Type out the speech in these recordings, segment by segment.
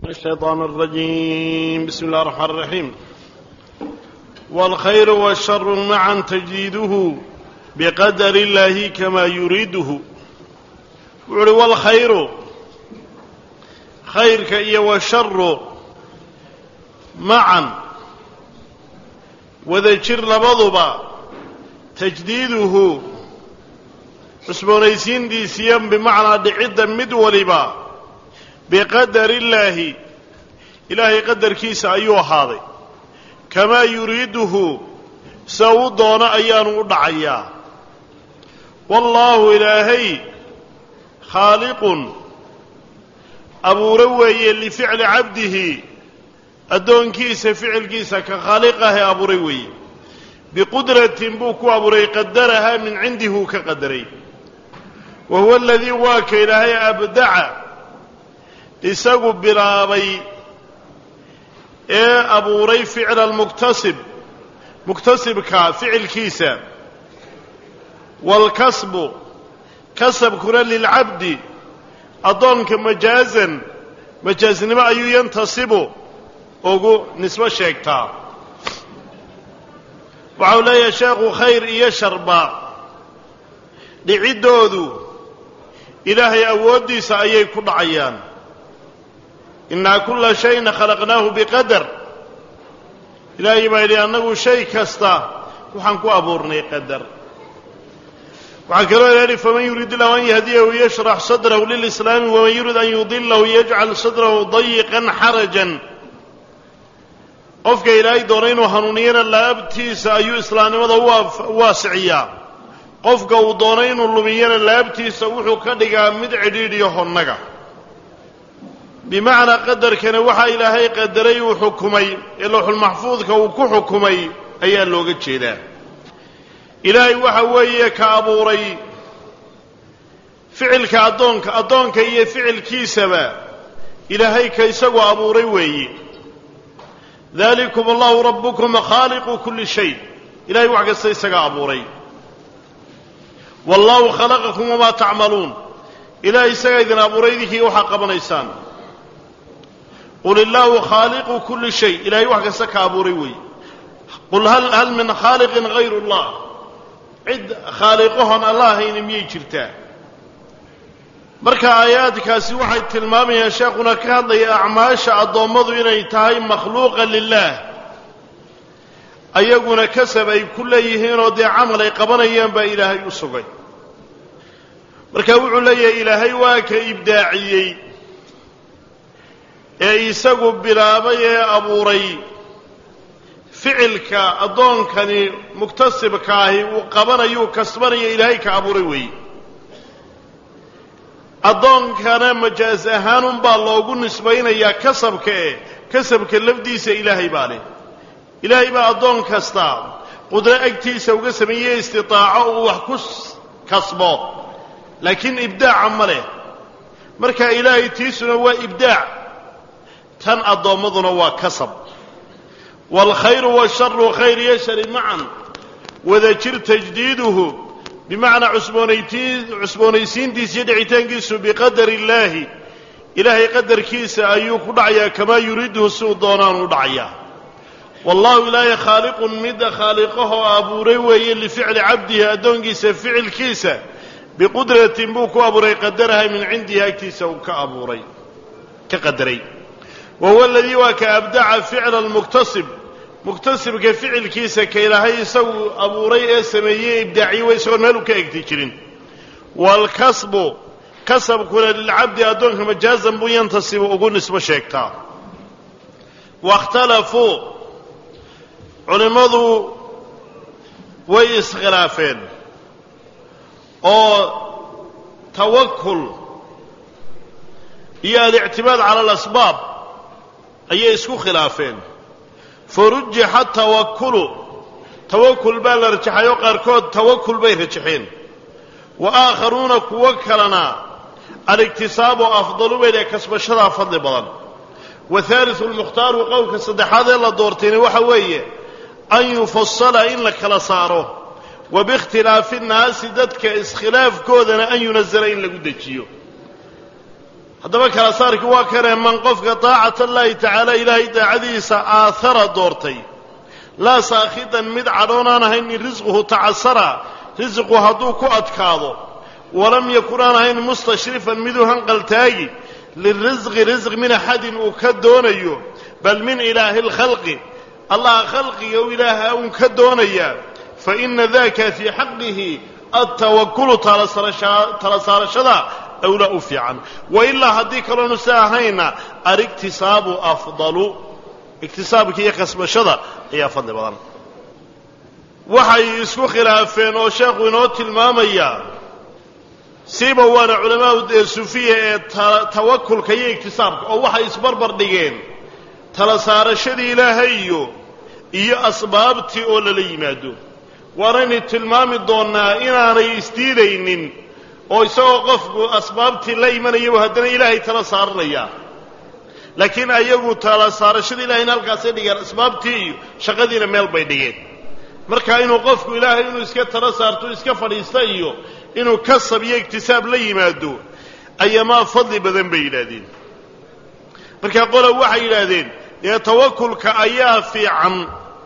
الشيطان الرجيم بسم الله الرحمن الرحيم والخير والشر معا تجديده بقدر الله كما يريده وعلي والخير خيرك إيا والشر معا وذكر لبضبا تجديده cusboonaysiin diisiyan bimacnaa dhicidda mid waliba biqadari illaahi ilaahay qadarkiisa ayuu ahaaday kamaa yuriiduhu sida u doono ayaanu u dhacayaa wallaahu ilaahay khaaliqun abuuro weeye lificli cabdihi addoonkiisa ficilkiisa ka khaaliqahe abuuray weeye biqudratin buu ku abuuray qadarahaa min cindihi uu ka qadaray wa huwa aladii waa ka ilaahay abdaca isagu bilaabay ee abuuray ficla almuktasib muktasibka ficilkiisa waalkasbu kasabkuna lilcabdi addoonka majaazan majaasnimo ayuu yantasibu ugu nisbo sheegtaa waxau leeyahay sheekhu khayr iyo sharba dhiciddoodu ilaahay awooddiisa ayay ku dhacayaan innaa kulla shayna khalaqnaahu biqadar ilaahay baa yidhi annagu shay kasta waxaan ku abuurnay qadar waxaa kaloo ilaha yidhi faman yurid illahu an yahdiyahu yashrax sadrahu lilislaami waman yurid an yudilahu yajcal sadrahu dayiqan xarajan qofka ilaahay doona inuu hanuuniyana laabtiisa ayuu islaamnimada u waasiciyaa qofka uu doono inuu lumiyana laabtiisa wuxuu ka dhigaa mid cidhiidhiyo honnaga bimacnaa qadarkana waxaa ilaahay qadaray uu xukumay ee lowxulmaxfuudka uu ku xukumay ayaa looga jeedaa ilaahay waxa weeye ka abuuray ficilka addoonka addoonka iyo ficilkiisaba ilaahay ka isagoo abuuray weeye dalikum allahu rabbukum khaaliqu kulli shay ilahay wax kasta isagaa abuuray wallahu khalaqakum wamaa tacmaluun ilahay isagaa idin abuuray idinkii waxaa qabanaysaan qul illaahu khaaliqu kulli shay ilahay wax kasta ka abuuray weeye qul hal min khaaliqin hayru allah cid khaaliqahon alla ahayni miyay jirtaa marka aayaadkaasi waxay tilmaamayaan sheekhuna ka hadlaya acmaasha addoommadu inay tahay makhluuqa lilaah ayaguna kasab ay ku leeyihiinoo dee camal ay qabanayaan baa ilaahay u sugay marka wuxuu leeyahay ilaahay waa ka ibdaaciyey ee isagu bilaabay ee abuuray ficilka addoonkani muktasibka ahi uu qabanayuu kasbanaya ilaahay ka abuuray weeye addoonkana majaas ahaanunbaa loogu nisbaynayaa kasabka e kasabka lafdiisa ilaahay baa leh ilaahay baa addoon kasta qudro agtiisa uga sameeyey istitaaco uu wax ku kasbo laakiin ibdaaca ma leh marka ilaahay tiisuna waa ibdaac tan addoommaduna waa kasab waalkhayru waasharu khayr iyo shari macan wadajir tajdiiduhu bimacnaa cusboonaysiintiisa iyo dhicitaankiisu biqadari illaahi ilaahay qadarkiisa ayuu ku dhacayaa kamaa yuriiduhu si uu doonaan u dhacayaa wallahu ilaahay khaaliqun midda khaaliqahoo abuuray weeye lificli cabdihi addoonkiisa ficilkiisa biqudratin buu ku abuuray qadaraha min cindihi agtiisa uu ka abuuray ka qadaray wa huwa aladii waa ka abdaca ficla almuktasib muktasibka ficilkiisa ka ilaahay isagu abuuray ee sameeyey ibdaaciye way isagoon meel u ka egti jirin waalkasbu kasabkuna lilcabdi addoonka majaazan buu yantasibu ugu nisbo sheegtaa waاkhtalafuu culimmadu way iskhilaafeen oo tawakul iyo alictimaad cala alasbaab ayay isku khilaafeen farujixa tawakulu tawakul baa la rajaxayoo qaarkood tawakul bay rajaxeen wa aakharuuna kuwo kalena aliktisaabu afdalu bay dheh kasbashadaa fadli badan wa haalisu lmukhtaaru qowlka saddexaad ee la doortayna waxa weeye an yufasala in la kala saaro wa biikhtilaafi nnaasi dadka iskhilaafkoodana an yunazala in lagu dejiyo haddaba kala saarkii waa kanee man qofka daacata allaahi tacaala ilaahay daacadiisa aahara doortay laa saakhidan mid cadhoon aan ahayn in risquhu tacasara risqu hadduu ku adkaado walam yakun aan ahayn mustashrifan miduu hanqaltaagi lirisqi risq min axadin uu ka doonayo bal min ilaahi lkhalqi allaha khalqiga u ilaaha uun ka doonayaa fa ina daka fii xaqihi altawakulu tala saarashada awlaa u fiican wa ilaa haddii kaloonu si ahayna aliktisaabu afdalu iktisaabka iyo kasbashada ayaa fadli badan waxay isku khilaafeen oo sheekhu inoo tilmaamayaa siiba waana culamaau dee sufiya ee tawakulka iyo iktisaabka oo waxay isbarbar dhigeen tala saarashadii ilaahay iyo iyo asbaabtii oo lala yimaado waanaynu tilmaami doonnaa inaanay isdiidaynin oo isagoo qofku asbaabtii la imanayaba haddana ilaahay tala saaranaya laakiin ayagu tala saarashada ilahayna halkaasay dhigeen asbaabtii iyo shaqadiina meel bay dhigeen marka inuu qofku ilaahay inuu iska tala saarto iska fadhiista iyo inuu kasab iyo iktisaab la yimaado ayamaa fadli badan bay yidhaahdeen marka qola waxay yidhaahdeen dee tawakulka ayaa fiican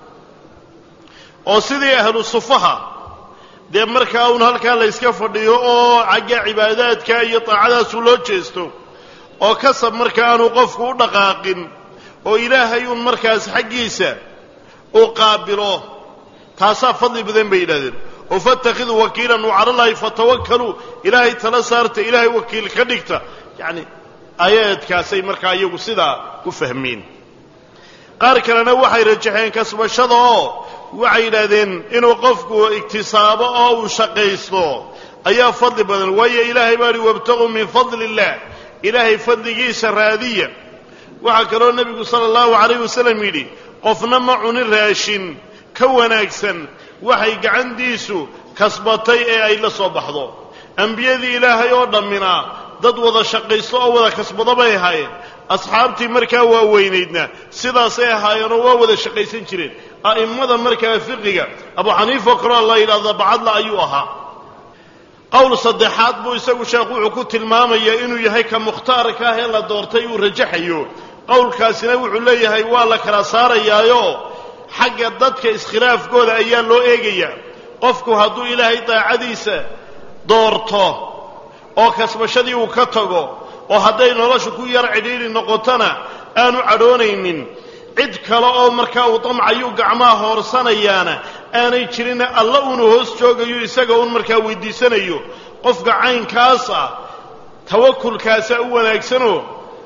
oo sidii ahlu sufaha dee markaa uun halkaa la yska fadhiyo oo xagga cibaadaadka iyo daacadaasu loo jeesto oo kasab marka aanu qofku u dhaqaaqin oo ilaahay uun markaas xaggiisa uu qaabilo taasaa fadli badan bay yidhahdeen oo fattakhiduu wakiilan u calallaahi fatawakkaluu ilaahay tala saarta ilaahay wakiil ka dhigta yacni aayaadkaasay markaa iyagu sidaa u fahmeen qaar kalena waxay rajaxeen kasbashada oo waxay yidhaahdeen inuu qofku iktisaabo oo uu shaqaysto ayaa fadli badan waayo ilaahay baa hi wabtaquu min fadli illah ilaahay fadligiisa raadiya waxaa kaloo nebigu sala allahu calayh wasalam yidhi qofna ma cunin raashin ka wanaagsan waxay gacantiisu kasbatay ee ay la soo baxdo ambiyadii ilaahay oo dhammina dad wada shaqaysto oo wada kasbado bay ahaayeen asxaabtii markaa waaweynaydna sidaasay ahaayeenoo waa wada shaqaysan jireen a'immada markaa fiqiga abu xaniifa oo kaloo la yidhahda bacadla ayuu ahaa qowl saddexaad buu isagu sheekhu wuxuu ku tilmaamayaa inuu yahay ka mukhtaarka ah ee la doortay uu rajaxayo qowlkaasina wuxuu leeyahay waa la kala saarayaayo xagga dadka iskhilaafkooda ayaa loo eegayaa qofku hadduu ilaahay daacadiisa doorto oo kasbashadii uu ka tago oo hadday noloshu ku yar cidhiidhi noqotona aanu cadhoonaynin cid kale oo markaa uu damcayuu gacmaha hoorsanayaana aanay jirinna alla uunu hoos joogayo isaga uun markaa weydiisanayo qofka caynkaas ah tawakulkaasaa u wanaagsanoo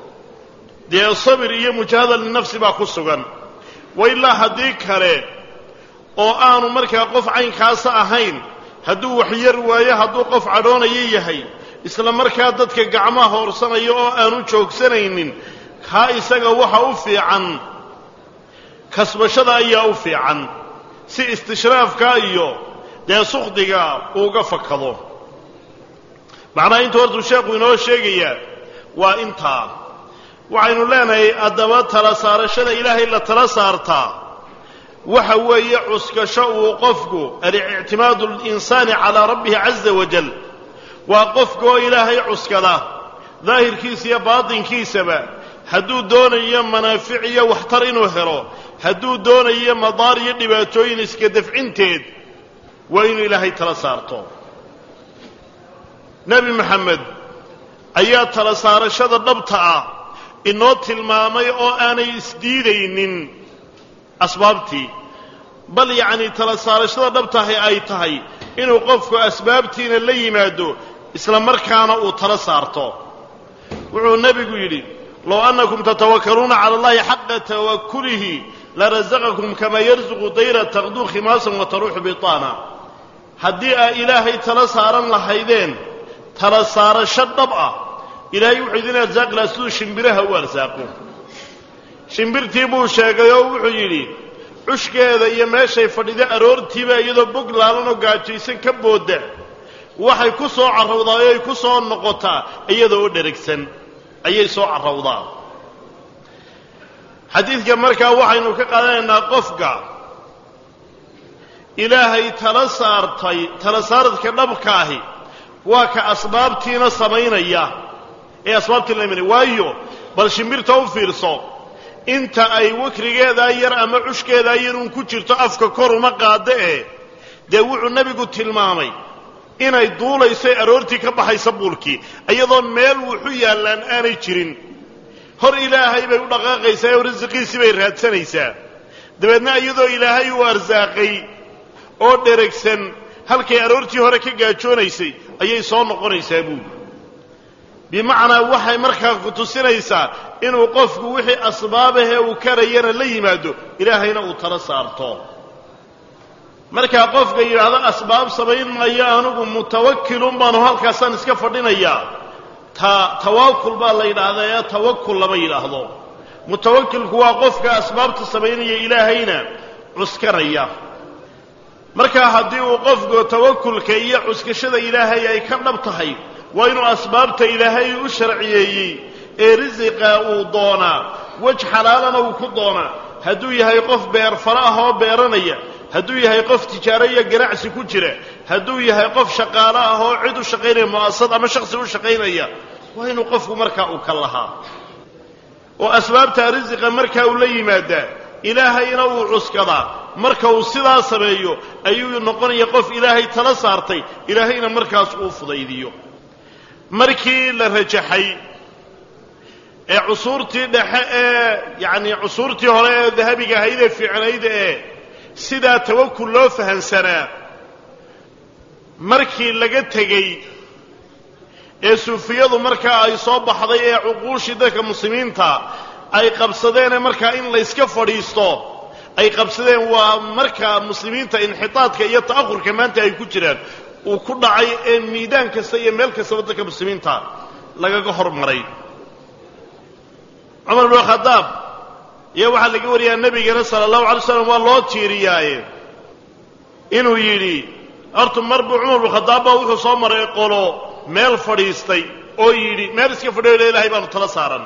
dee sabir iyo mujaahada linafsi baa ku sugan wa ilaa haddii kale oo aanu markaa qof caynkaasa ahayn hadduu waxyar waayo hadduu qof cadhoonayo yahay isla markaa dadka gacmaha hoorsanayo oo aanu joogsanaynin kaa isaga waxa u fiican kasbashada ayaa u fiican si istishraafka iyo dee sukhdiga uuga fakado macnaha intuu hortuu sheekhu inoo sheegayaa waa intaa waxaynu leenahay haddaba tala saarashada ilaahay la tala saartaa waxa weeye cuskasho uu qofku alictimaadu linsaani calaa rabbihi caza wajal waa qofka oo ilaahay cuskada daahirkiisa iyo baatinkiisaba hadduu doonayo manaafic iyo waxtar inuu helo hadduu doonayo madaar iyo dhibaatooyin iska dafcinteed waa inuu ilaahay tala saarto nebi maxamed ayaa tala saarashada dhabta ah inoo tilmaamay oo aanay isdiidaynin asbaabtii bal yacnii tala saarashada dhabtahay ay tahay inuu qofku asbaabtiina la yimaado isla markaana uu tala saarto wuxuu nebigu yidhi low annakum tatawakkaluuna cala allahi xaqa tawakulihi larasaqakum kamaa yarsuqu dayra taqduu khimaasan wa taruuxu bitaana haddii aa ilaahay tala saaran lahaydeen tala saarasho dhab ah ilaahay wuxuu idin arsaaqi lahaa siduu shimbiraha u arsaaqo shimbirtii buu sheegay oo wuxuu yidhi cushkeeda iyo meeshay fadhida aroortiiba iyadoo bog laalanoo gaajaysan ka boodda waxay ku soo carrawdaa oo ay ku soo noqotaa iyada oo dheragsan ayay soo carrawdaa xadiidka markaa waxaynu ka qaadanaynaa qofka ilaahay tala saartay tala saaradka dhabka ahi waa ka asbaabtiina samaynaya ee asbaabtii la imanaya waayo bal shimbirta u fiirso inta ay wakrigeedaa yar ama cushkeedaa yar uun ku jirto afka kor uma qaado ee dee wuxuu nebigu tilmaamay inay duulaysay aroortii ka baxaysa buulkii iyadoon meel wuxu yaallaan aanay jirin hor ilaahay bay u dhaqaaqaysaa oo risiqiisii bay raadsanaysaa dabeedna iyadoo ilaahay uu arsaaqay oo dheragsan halkay aroortii hore ka gaajoonaysay ayay soo noqonaysaa buuli bimacnaa waxay markaa ku tusinaysaa inuu qofku wixii asbaabahee uu karayana la yimaado ilaahayna uu tala saarto markaa qofka yidhaahdo asbaab samayn maayo anugu mutawakilun baanu halkaasaan iska fadhinayaa ta tawaakul baa la yidhaahdaa ee tawakul lama yidhaahdo mutawakilku waa qofka asbaabta samaynaya ilaahayna cuskanaya markaa haddii uu qofku tawakulka iyo cuskashada ilaahay ay ka dhab tahay waa inuu asbaabta ilaahay u sharciyeeyey ee risiqa uu doonaa wej xalaalana uu ku doonaa hadduu yahay qof beer fara ah oo beeranaya hadduu yahay qof tijaaro iyo ganacsi ku jira hadduu yahay qof shaqaalo ah oo cid u shaqaynaya mu'asasad ama shaksi u shaqaynaya waa inuu qofku markaa uu ka lahaa oo asbaabta risiqa markaa uu la yimaadaa ilaahayna uu cuskadaa marka uu sidaa sameeyo ayuu noqonaya qof ilaahay tala saartay ilaahayna markaas uu fudaydiyo markii la rajaxay ee cusuurtii dhexe ee yacni cusuurtii hore ee dahabiga ahayd ee fiicnayd ee sidaa tawakul loo fahansanaa markii laga tegey ee suufiyadu markaa ay soo baxday ee cuquushii dadka muslimiinta ay qabsadeenee markaa in layska fadhiisto ay qabsadeen waa markaa muslimiinta inxitaadka iyo ta'ahurka maanta ay ku jiraan uu ku dhacay ee miidaan kasta iyo meel kastaba dadka muslimiinta lagaga hormaray cumar bnu khadaab iyo waxaa laga wariyaa nebigana sala allahu alay slam waa loo tiiriyaaye inuu yidhi horta mar buu cumar bnu khadaab baa wuxuu soo maray qolo meel fadhiistay oo yidhi meel iska fadhiyo le ilahay baanu tala saaran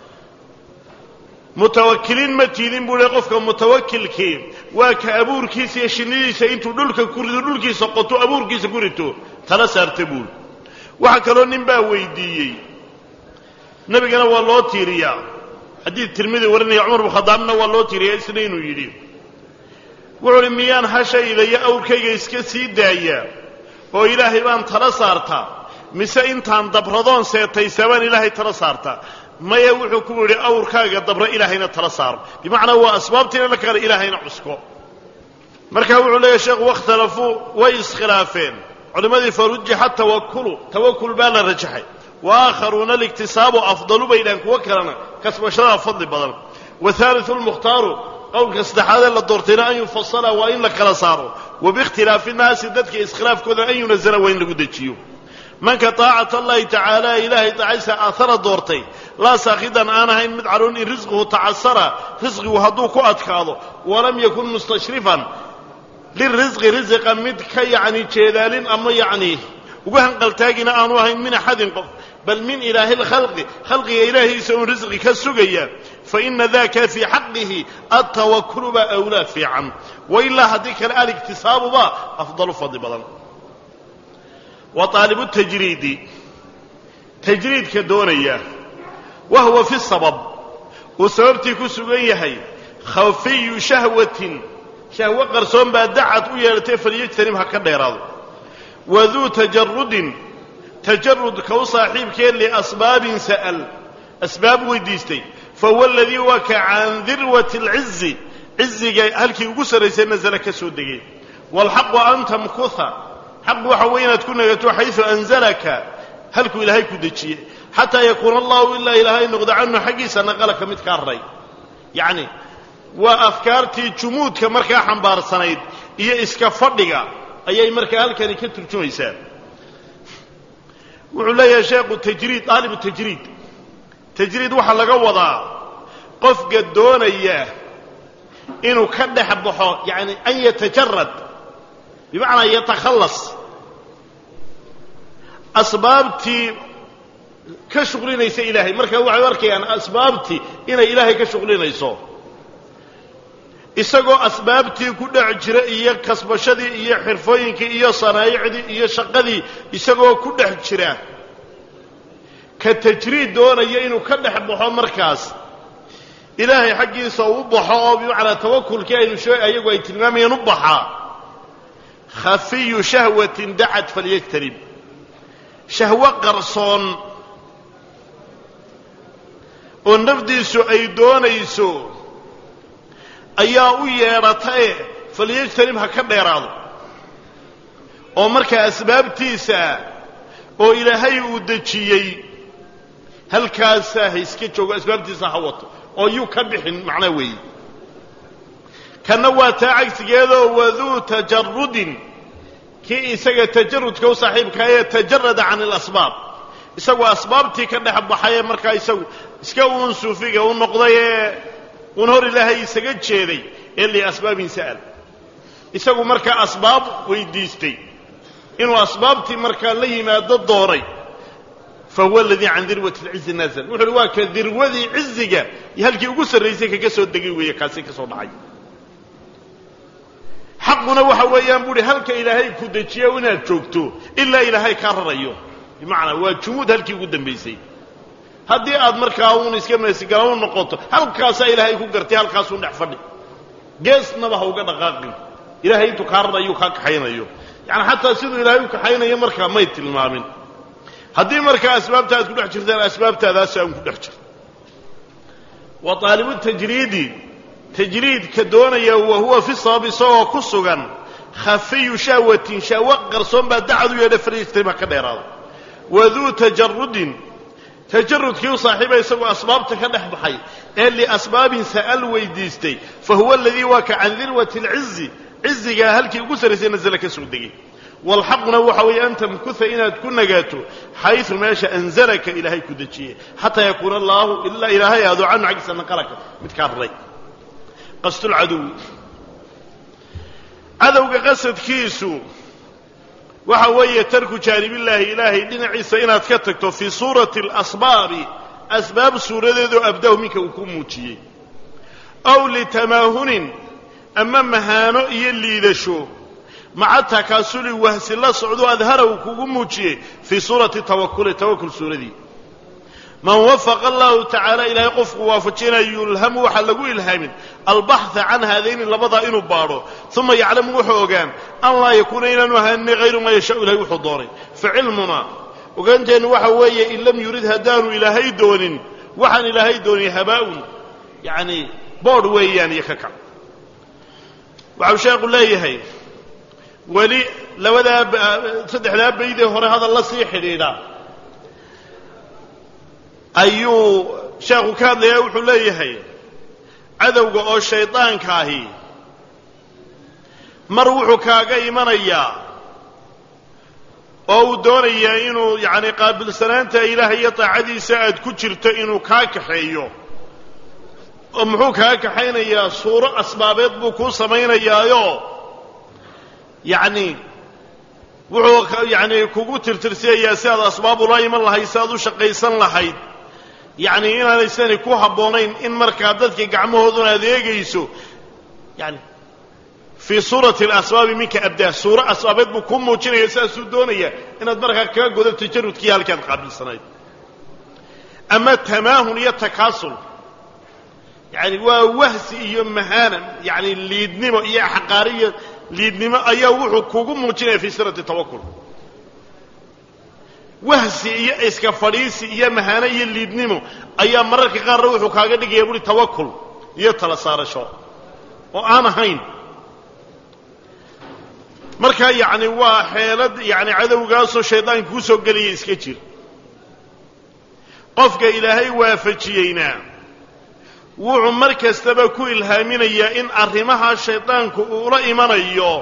mutawakiliin ma tiidin buu le qofka mutawakilkii waa ka abuurkiisa iyo shinnidiisa intuu dhulka ku rido dhulkiisa qoto abuurkiisa ku rito tala saarta buuli waxaa kaloo nin baa weydiiyey nebigana waa loo tiiriyaa xadiid tirmidi warinaya cumar bnu khadaabna waa loo tiiriyaa isna inuu yidhi wuxuu uhi miyaan hashayda iyo awrkayga iska sii daaya oo ilaahay baan tala saartaa mise intaan dabradoon seetaysaa baan ilaahay tala saartaa maya wuxuu ku yidhi awrkaaga dabra ilaahayna tala saaro bimacnaa waa asbaabtiina la kale ilaahayna cusko markaa wuxuu leeyahy sheekhu wakhtalafuu way iskhilaafeen culimmadii farujixa tawakulu tawakul baa la rajaxay wa aakharuuna aliktisaabu afdalu bay dhahan kuwo kalena kasbashadaa fadli badan wahaaliu lmukhtaaru qowlka saddexaadee la doortayna an yufasala waa in la kala saaro wabiikhtilaafi nnaasi dadka iskhilaafkooda an yunazala waa in lagu dejiyo manka taacata allahi tacaala ilaahay taacaysa aahara doortay laa saakhidan aan ahayn mid caruun in risquhu tacasara risqigu hadduu ku adkaado walam yakun mustashrifan lirisqi risiqa mid ka yacni jeedaalin ama yacni ugu hanqaltaagina aanu ahayn min axadin qof bal min ilaahi lkhalqi khalqiga ilaahiisa uun risqi ka sugaya faina daka fii xaqihi altawakulu baa awlaa fiican wailaa haddii kale aliktisaabuba afdalu fadli badan wa aalibu tajriidi tajriidka doonaya wa huwa fi sabab uu sababtii ku sugan yahay khafiyu shahwatin shahwo qarsoon baa dacad u yeelatay falyajtanib ha ka dheeraado waduu tajarudin tajarudka u saaxiibkee liasbaabin sa'al asbaab weydiistay fahuwa aladii waa ka can dirwati alcizi ciziga halkii ugu sarraysay nasala ka soo degay waalxaqu an tamkuha xaqu waxa weeye inaad ku nagato xaysu anzalaka halkuu ilaahay ku dejiyey xataa yakuuna allahu ilaa ilaahay noqdo canhu xaggiisa naqalaka mid kaa raray yacni waa afkaartii jumuudka markaa xambaarsanayd iyo iska fadhiga ayay markaa halkani ka turjumaysaa wuxuu leeyahay sheekhu tajriid daalibu tajriid tajriid waxaa laga wadaa qofka doonaya inuu ka dhex baxo yani an yatajarad bimacnaa yatakhallas asbaabtii ka shuqlinaysa ilaahay markaa waxay u arkayaan asbaabtii inay ilaahay ka shuqlinayso isagoo asbaabtii ku dhex jira iyo kasbashadii iyo xirfooyinkii iyo sanaa'icdii iyo shaqadii isagoo ku dhex jira ka tajriid doonaya inuu ka dhex baxo markaas ilaahay xaggiisa u baxo oo bimacnaa tawakulkii aynu shee ayagu ay tilmaamayeen u baxaa khafiyu shahwatin dacad falyajtanib shahwo qarsoon oo nafdiisu ay doonayso ayaa u yeedhatae falyajtanib ha ka dheeraado oo markaa asbaabtiisa oo ilaahay uu dejiyey halkaasaa ha iska joogo asbaabtiisa ha wato oo yuu ka bixin macnaa weeye kanna waa taa cagsigeedoo waduu tajarudin kii isaga tajarudka u saaxiibkaa ee tajarada can ilasbaab isagoo asbaabtii ka dhex baxay ee markaa isagu iska uun suufiga u noqday ee uun hor ilaahay isaga jeeday ee liasbaabin sa'al isagu markaa asbaab weydiistay inuu asbaabtii markaa la yimaado doonay fa huwa aladii can dirwati lcizi nazl wuxu uhi waa ka dirwadii ciziga iyo halkii ugu sarraysay kaga soo degay weeye kaasi ka soo dhacay xaquna waxa weeyaan bu uhi halka ilaahay ku dejiya inaad joogto ilaa ilaahay kaa rarayo bimacnaa waa jumuud halkii ugu dambaysay haddii aad markaa uun iska meesigala u noqoto halkaasaa ilaahay ku gartay halkaasuun dhex fadhi geesnaba ha uga dhaqaaqin ilahay intuu kaa rarayo kaa kaxaynayo yani xataa siduu ilaahay u kaxaynayo markaa may tilmaamin haddii markaa asbaabta aad ku dhex jirtaan asbaabtaadaas aan ku dhex jirto wa aalibu tajriidi tajriidka doonaya wa huwa fi sabab isagoo ku sugan khafiyu shahwatin shahwo qarsoon baa dacad u yeedha fariistayba ka dheeraado waduu tajarudin tajarudkii u saaxiiba isagoo asbaabta ka dhex baxay ee liasbaabin sa'al weydiistay fa huwa aladii waa ka can dirwati alcizi cizigaa halkii ugu sarraysay nasala ka soo degay walxaquna waxa weeye an tamkuha inaad ku nagaato xaysu meesha anzalaka ilaahay ku dejiyey xataa yakuuna allaahu ilaa ilaahay aado canhu xaggiisa naqalaka mid kaa raray qasdulcaduwi cadowga qasadkiisu waxa weeye tarku jaanibillaahi ilaahay dhinaciisa inaad ka tagto fii suurati alasbaabi asbaab suuradeedoo abdahu minka uu ku muujiyey aw litamaahunin ama mahaano iyo liidasho maca takaasuli wahsi la socdo adhara uu kugu muujiyey fii suurati tawakuli tawakul suuradii man wafaqa allahu tacaala ilaahay qofku waafajinaya yulhamu waxaa lagu ilhaamin albaxha can haadayni labadaa inuu baadho uma yaclamu wuxuu ogaan an laa yakuuna inaanu ahaanini hayru maa yashaau ilahay wuxuu doonay facilmunaa ogaanteennu waxa weeye in lam yurid haddaanu ilaahay doonin waxaan ilaahay doonin habaa'un yacni boodh weeyaan iyo ka kac waxau sheekhu leeyahay weli labadaa saddexdaa baydee hore hadal la sii xidhiidha ayuu sheekhu ka hadlayaa wuxuu leeyahay cadowga oo shaydaanka ahi mar wuxuu kaaga imanayaa oo uu doonayaa inuu yacni qaabilsanaanta ilaahay iyo daacadiisa aad ku jirto inuu kaa kaxeeyo oo muxuu kaa kaxaynayaa suuro asbaabeed buu kuu samaynayaayo yacni wuxuu yacni kugu tirtirsiyayaa si aad asbaab ula iman lahayd si aad u shaqaysan lahayd yacni inaanaysani ku habboonayn in markaa dadka gacmahooduna aad eegayso yani fii suurati alasbaabi minka abdaa suuro asbaabeed buu kuu muujinaya sidaasuu doonaya inaad markaa kaga godo tajarudkii halkaad qaabilsanayd ama tamaahun iyo takaasul yani waa wahsi iyo mahaana yani liidnimo iyo axqaariyo liidnimo ayaa wuxuu kugu muujinaya fii sirati tawakul wahsi iyo iska fadhiisi iyo mahaano iyo liidnimo ayaa mararka qaarna wuxuu kaaga dhigaya buhi tawakul iyo tala saarasho oo aan ahayn markaa yacni waa xeelad yani cadowgaasoo shaydaanka kuu soo gelaya iska jir qofka ilaahay waafajiyeyna wuxuu mar kastaba ku ilhaaminayaa in arrimaha shaydaanku uula imanayo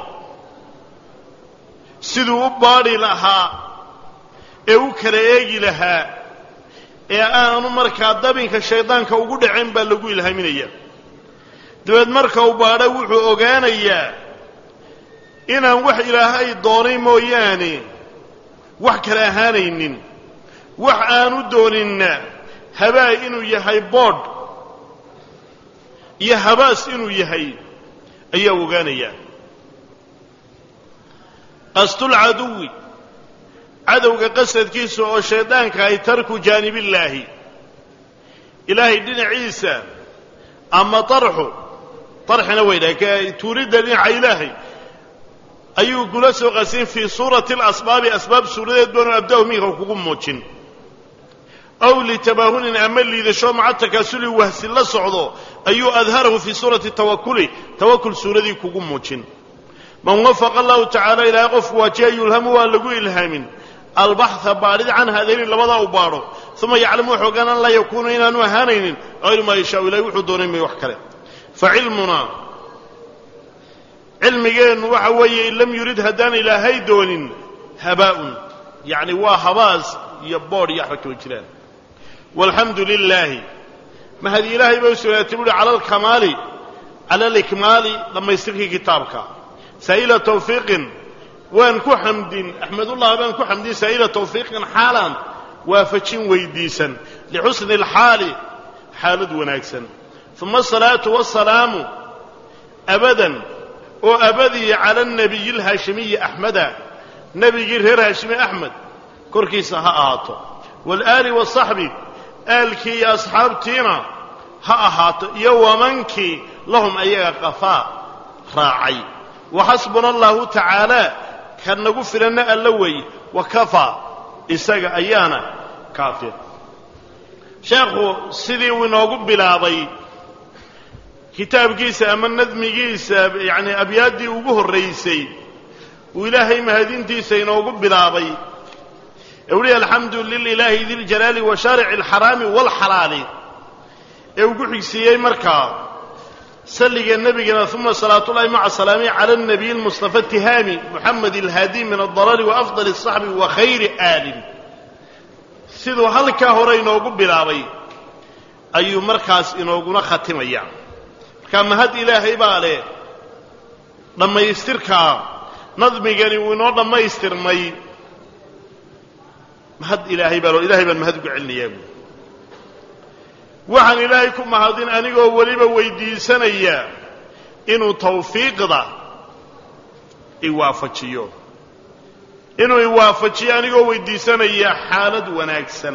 siduu u baadhi lahaa ee u kala eegi lahaa ee aanu markaa dabinka shaydaanka ugu dhacin baa lagu ilhaaminaya dabeed marka uu baadho wuxuu ogaanayaa inaan wax ilaahay doonay mooyaane wax kale ahaanaynin wax aanu dooninna habaa inuu yahay boodh iyo habaas inuu yahay ayaa ogaanayaa qasdulcaduwi cadowga qasadkiisa oo shaydaanka ay tarku jaanibillaahi ilaahay dhinaciisa ama tarxu tarxina waydhaha tuuridda dhinaca ilaahay ayuu kula soo qasin fii suurati alasbaabi asbaab suuradeed baanu abda'u minka kugu muujin aw litabaahunin ama liidasho maca takaasuli wahsi la socdo ayuu adharahu fii suurati tawakuli tawakul suuradii kugu muujin man wafaqa allahu tacaala ilaahay qofku waajiya yulhamu waa lagu ilhaamin albaxa baadhid can haadayni labadaa u baadho uma yaclamu wuxuu ogaan an laa yakuunu inaanu ahaanaynin hayru maa yashaau ilahay wuxuu doonay may wax kale fa cilmunaa cilmigeennu waxa weeye in lam yurid haddaan ilaahay doonin habaa'un yacni waa habaas iyo boodh iyo waxba kama jiraan walxamdu lilaahi mahadi ilaahay bay u sugnaatay buuhi cala alkamaali cala alikmaali dhammaystirkii kitaabka saa'ila tawfiiqin waan ku xamdin axmedullah baan ku xamdin saa'ila tawfiiqin xaalan waafajin weydiisan lixusni alxaali xaalad wanaagsan uma asalaatu wasalaamu abadan oo abadiya cala anabiyi alhaashimiyi axmeda nebigii reer haashimi axmed korkiisa ha ahaato waalaali wasaxbi aalkii iyo asxaabtiina ha ahaato iyo wamankii lahum ayaga qafaa raacay waxasbuna allahu tacaala ka nagu filanna alla wey wa kafaa isaga ayaana kaafir sheekhu sidii uu inoogu bilaabay kitaabkiisa ama nadmigiisa yacni abyaaddii ugu horraysay uu ilaahay mahadintiisa inoogu bilaabay ee uhi alxamdu lilaahi diljalaali wa shaarici alxaraami waalxalaali ee ugu xigsiiyey markaa salliga nebigana uma salaatullahi maca salaamihi cala anabiyi almustafa tihaami muxamed alhaadi min aldalaali wa afdal asaxbi wa khayri aalin siduu halkaa hore inoogu bilaabay ayuu markaas inooguna khatimaya markaa mahad ilaahay baa leh dhammaystirkaa nadmigani wuu inoo dhammaystirmay mahad ilaahay baa loo ilahay baan mahad ugu celinayaa buui waxaan ilaahay ku mahadin anigoo weliba weydiisanaya inuu tawfiiqda iwaafajiyo inuu iwaafajiyo anigoo weydiisanaya xaalad wanaagsan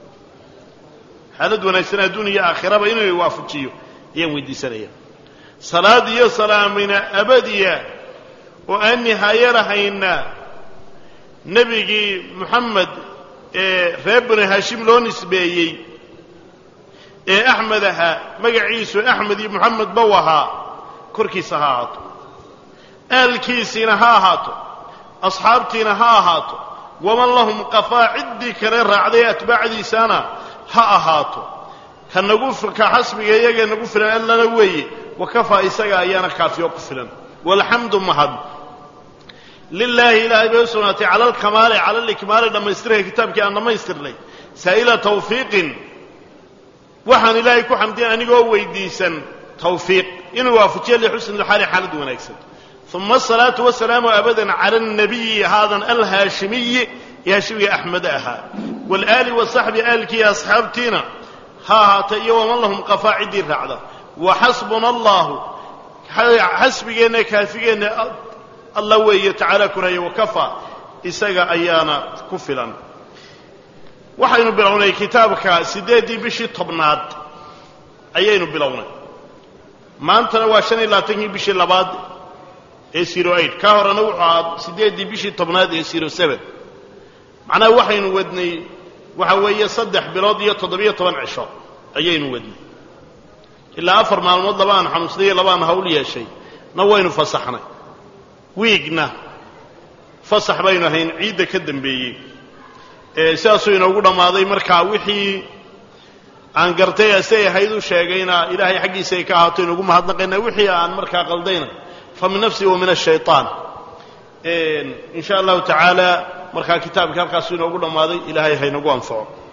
xaalad wanaagsan adduun iyo aakhiraba inuu iwaafajiyo ayaan weydiisanaya salaad iyo salaamina abadiya oo aan nihaayo lahayna nebigii moxamed ee reer bani haashim loo nisbeeyey ee axmed ahaa magaciisu axmed iyo moxamed bow ahaa korkiisa ha ahaato aalkiisiina ha ahaato asxaabtiina ha ahaato waman lahum qafaa ciddii kale raacday atbaacdiisana ha ahaato ka nagu ka xasbiga iyaga nagu filan allana weeye wa kafaa isaga ayaana kaafiyo ku filan walxamdu mahad lilaahi ilaahay bay u sugnaatay cala alkamaali cala alikmaali dhammaystirka kitaabkii aan dhammaystirnay saa'ila tawfiiqin waxaan ilaahay ku xamdiyan anigoo weydiisan tawfiiq inuu waafajiyo lixusni lxaali xaalad wanaagsan uma asalaatu wasalaamu abadan cala alnabiyi haadan alhaashimiyi ee haashimiga axmede ahaa waalaali wasaxbi aalkii asxaabtiina ha ahaata iyo waman lahum qafaa ciddii raacda wa xasbuna allahu xasbigeenna kaafigeenna alla weeye tacaala koraya wakafaa isaga ayaana ku filan waxaynu bilownay kitaabka siddeeddii bishii tobnaad ayaynu bilownay maantana waa shan iyo labaatankii bishii labaad ee zero eight kaa horena wuxuu ahaa siddeeddii bishii tobnaad ee zero seven macnaha waxaynu wadnay waxa weeye saddex bilood iyo toddobiyo toban cisho ayaynu wadnay ilaa afar maalmood labaan xanuunsnayo labaan hawl yeeshay na waynu fasaxnay wiigna fasax baynu ahayn ciidda ka dambeeyey sidaasuu inoogu dhammaaday markaa wixii aan gartay asay ahayd u sheegayna ilaahay xaggiisa ay ka ahaato inugu mahadnaqayna wixii aan markaa qaldayna fa min nafsi wa min ashayطaan in sha allahu tacaala markaa kitaabkii halkaasuu inoogu dhammaaday ilaahay haynagu anfaco